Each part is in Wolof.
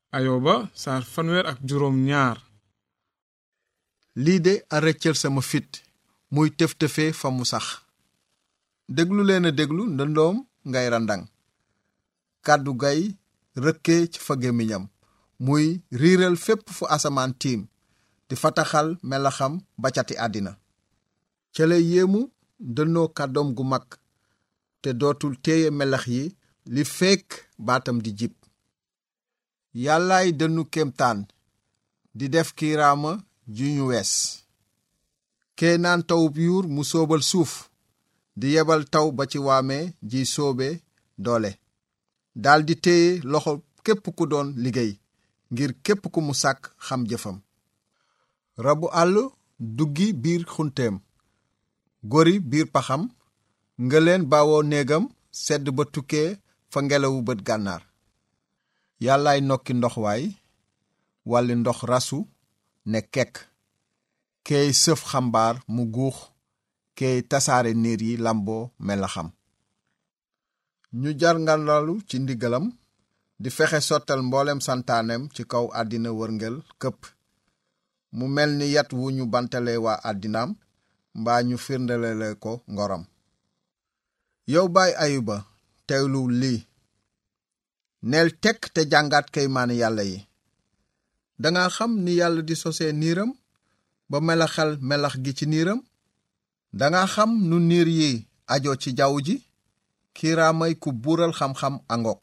ayoba saar fanweer ak juróom ñaar lii de a rëccal sama fit muy tëf-tëfe fa mu sax déglu leen a déglu ndëndoom ngay randang kàddu gay rëkkee ci fa gémmiñam muy riiral fépp fu asamaan tiim di fataxal melaxam ba cati àddina ca lay yéemu dënnoo kàddoom gu mag te dootul téye melax yi li fekk baatam di jib yàllaay dënnu kéemtaan di def kiiraama ju ñu wees kee naan tawub yuur mu soobal suuf di yebal taw ba ci waame ji soobe doole daldi téye loxo képp ku doon liggéey ngir képp ku mu sàkk xam jëfam rabu àll duggi biir xunteem gori biir paxam ngëleen bawoo néegam sedd ba tukkee fa ngelawu bët gànnaar yàllaay nokki ndox waay wàlli ndox rasu ne kekk keey sëf xambaar mu guux keey tasaare niir yi lamboo melaxam ñu jar ngalalu ci ndigalam di fexe sottal mboolem santaanem ci kaw àddina wërngël këpp mu mel ni yat wu ñu bantale waa àddinaam mbaa ñu firndelele ko ngoram yow baay ayuba teewlu lii neel tekk te jàngaat kaymaani yàlla yi danga xam ni yàlla di sosee niiram ba melaxal melax gi ci niiram danga xam nu niir yi ajo ci jaww ji kiiraamay ku buural xam-xam angok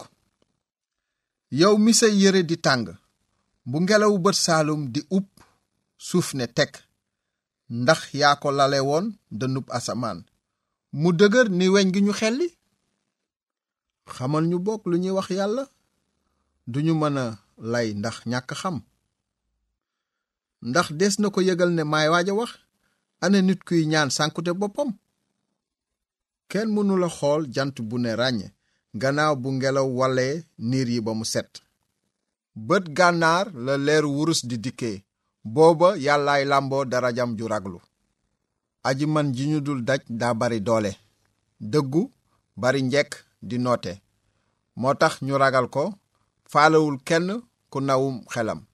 yow mi sa yére di tàng bu ngelaw bët saalum di upp suuf ne tekk ndax yaa ko lale woon dënub asamaan mu dëgër ni weñ gi ñu xelli xamal ñu bokk lu ñuy wax yàlla duñu mën a lay ndax ñàkk xam ndax des na ko yëgal ne maay waaj a wax ana nit kuy ñaan sànkute boppam kenn mënula xool jant bu ne ràññe gannaaw bu ngelaw walee niir yi ba mu set bët gànnaar la leeru wurus di dikkee booba yàllaay làmboo darajam ju raglu aji man ji ñu dul daj daa bari doole dëggu bari njekk di noote moo tax ñu ragal ko faalewul kenn ku nawum xelam